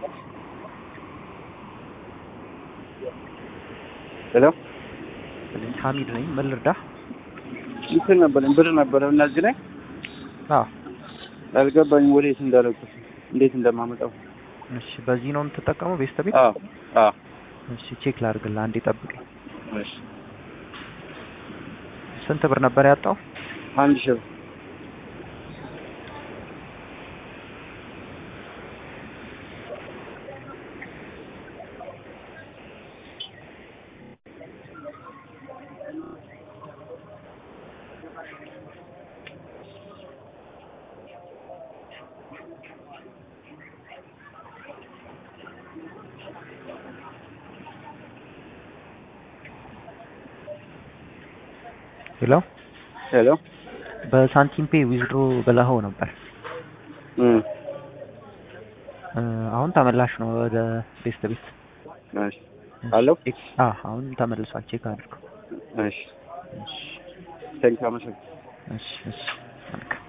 ሄሎ ስለዚህ ሐሚድ ነኝ። ምን ልርዳህ? እንትን ነበረኝ ብር ነበረ እና እዚህ ላይ አዎ አልገባኝም ወዴት እንዳለኩት እንዴት እንደማመጣው። እሺ፣ በዚህ ነው የምትጠቀመው ቤስት ቤት? አዎ አዎ እሺ፣ ቼክ ላድርግልህ። አንዴ ጠብቀኝ። እሺ ስንት ብር ነበር ያጣው? አንድ ሺህ ብር ሄሎ ሄሎ በሳንቲም ፔ ዊዝድሮ ብለኸው ነበር። እም እ፣ አሁን ተመላሽ ነው ወደ ቤስት ቤት። እሺ አለው ቼክ አ አሁን ተመልሷል። ቼክ አድርገው። እሺ እሺ ቴንክ አመሰግናለሁ። እሺ እሺ መልካም